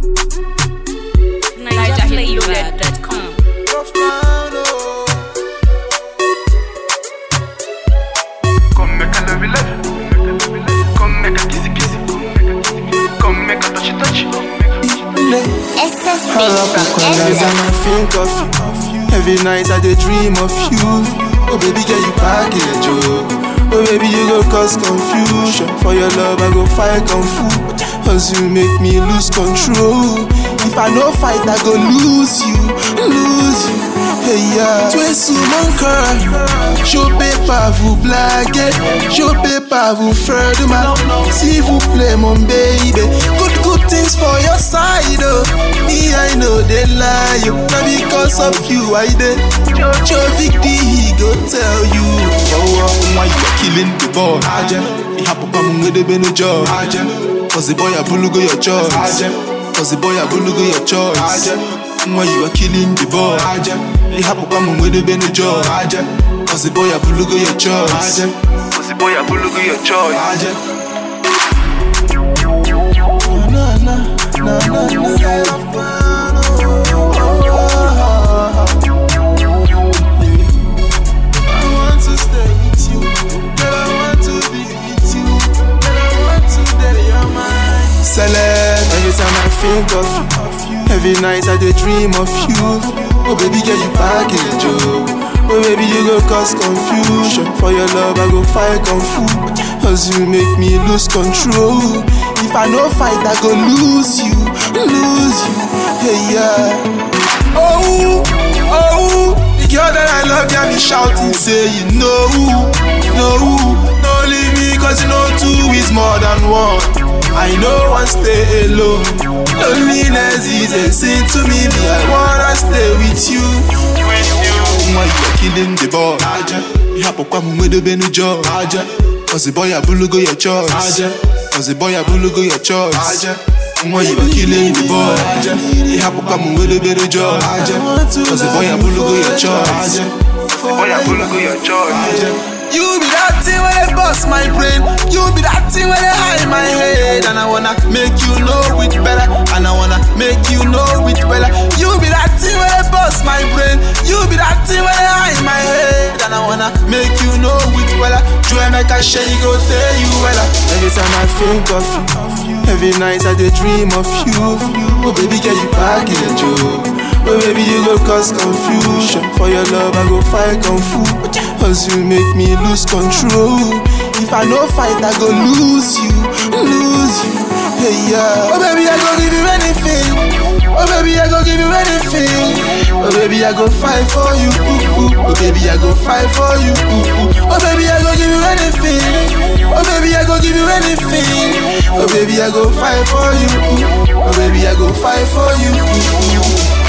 NigerFlavor.com. Come make a love you love. Come make a kissy kissy. Come make a touchy touchy. SSB All up from Every time I think of you Every night I dey dream of you Oh baby girl you package oh Oh baby you go cause confusion For your love I go fight kung fu Cause you make me lose control If I no fight I go lose you Lose you Hey yeah Tu es sous mon cœur Je peux pas vous blaguer Je peux pas vous faire de mal S'il vous plaît mon baby Good good things for your side oh Me I know they lie oh Na because of you I dey Jojo Victor he go tell you Oh oh why you are killing the boy Aje Ihapụkwa m nwedebe n'ụjọ Aje Cause the boy abulugo your choice Aje Cause the boy abulugo your choice Aje Why you are killing the boy Aje Ihapụkwa m nwedebe n'ụjọ Aje Cause the boy abulugo your choice Aje Cause the boy a bulugu your choice. Aje Na na na na I want to stay with you, girl. I want to be with you, girl. I want to date your mind. Celeb, every time I think of you, every night I dey dream of you. Oh baby girl, you package oh. Oh baby, you go cause confusion. For your love, I go fight kung fu. Cause you make me lose control. If I no fight, I go lose you, lose you. Hey yeah. Oh, oh, the girl that I love got me shouting, say you know, no, no leave me cause you know two is more than one. I know I stay alone. Loneliness is a sin to me, me I wanna stay with you. Why you are killing the boy? Aja, ihapụkwa m nwedebe n'ụjọ. Aja, cause the boy abulugo your choice. Aja, cause the boy abulugo your choice. Aja. Why you are killing the boy? Aja, ihapụkwa m nwedebe n'ụjọ. Aja, cause the boy abulugo your choice. Aja, Boy a bulugu your choice. You be that thing where they bust my brain. You be that thing where they hide my head. And I wanna make you know it better. And I wanna make you know it better. You be that thing where they bust my brain. You be that thing where they hide my head. And I wanna make you know it better. Joy make a share you go tell you better. Every time I think of you, every night I dey dream of you. Oh baby girl you package oh. Oh baby, you go cause confusion For your love, I go fight kung fu Cause you make me lose control If I no fight, I go lose you, lose you Hey yeah Oh baby, I go give you anything Oh baby, I go give you anything Oh baby, I go fight for you ooh, ooh. Oh baby, I go fight for you ooh, ooh. Oh baby, I go give you anything Oh baby, I go give you anything Oh baby, I go fight for you ooh. Oh baby, I go fight for you ooh, ooh.